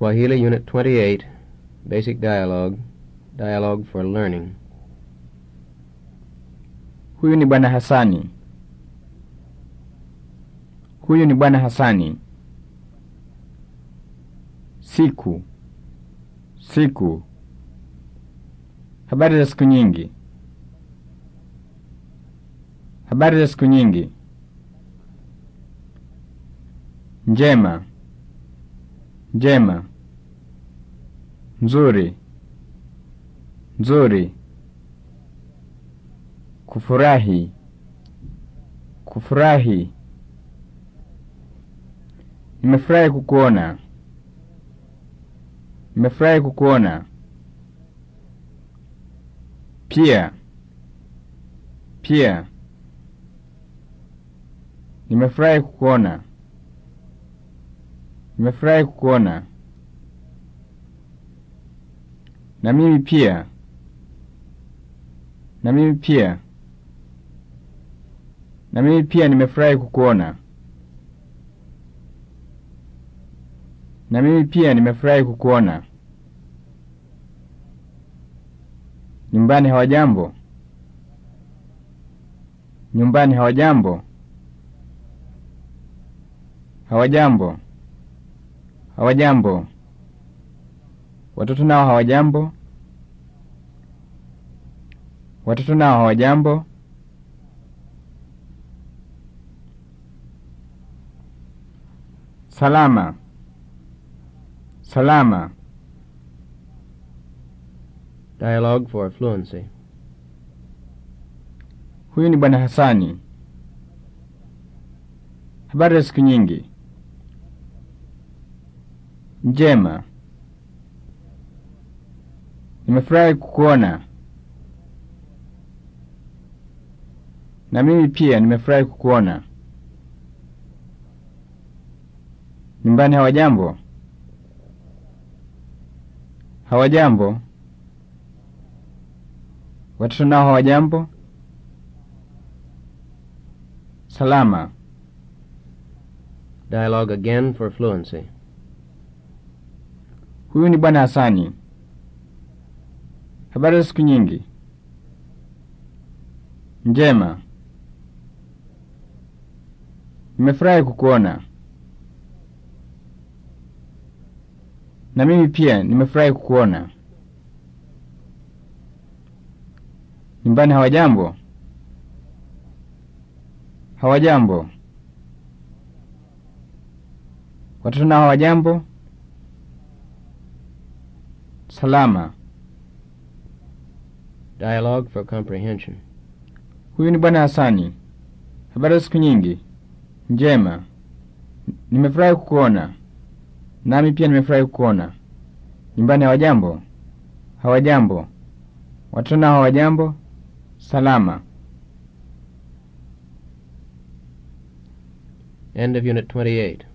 Swahili Unit 28, Basic Dialogue, Dialogue for Learning. Huyu ni bwana Hasani. Huyu ni bwana Hasani. Siku. Siku. Habari za siku nyingi. Habari za siku nyingi. Njema. Njema. Nzuri. Nzuri. Kufurahi. Kufurahi. Nimefurahi kukuona. Nimefurahi kukuona. Pia. Pia. Nimefurahi kukuona. Nimefurahi kukuona. Na mimi pia. Na mimi pia. Na mimi pia nimefurahi kukuona. Na mimi pia nimefurahi kukuona. Nyumbani hawajambo? Nyumbani hawajambo? Hawajambo. Hawajambo. Watoto nao hawajambo? Watoto nao hawajambo? Salama. Salama. Dialogue for Fluency. Huyu ni bwana Hasani. Habari za siku nyingi. Njema. Nimefurahi kukuona. Na mimi pia nimefurahi kukuona. Nyumbani hawajambo? Hawajambo. Watoto nao hawajambo? Salama. Dialogue again for Fluency. Huyu ni bwana Hasani. Habari za siku nyingi. Njema. Nimefurahi kukuona. Na mimi pia nimefurahi kukuona. Nyumbani hawajambo? Hawajambo. Watoto nao hawajambo? Salama. Dialogue for Comprehension. Huyu ni bwana Hasani. Habari za siku nyingi. Njema. Nimefurahi kukuona. Nami pia nimefurahi kukuona. Nyumbani hawajambo? Hawajambo. Watoto nao hawajambo? Salama. End of Unit 28.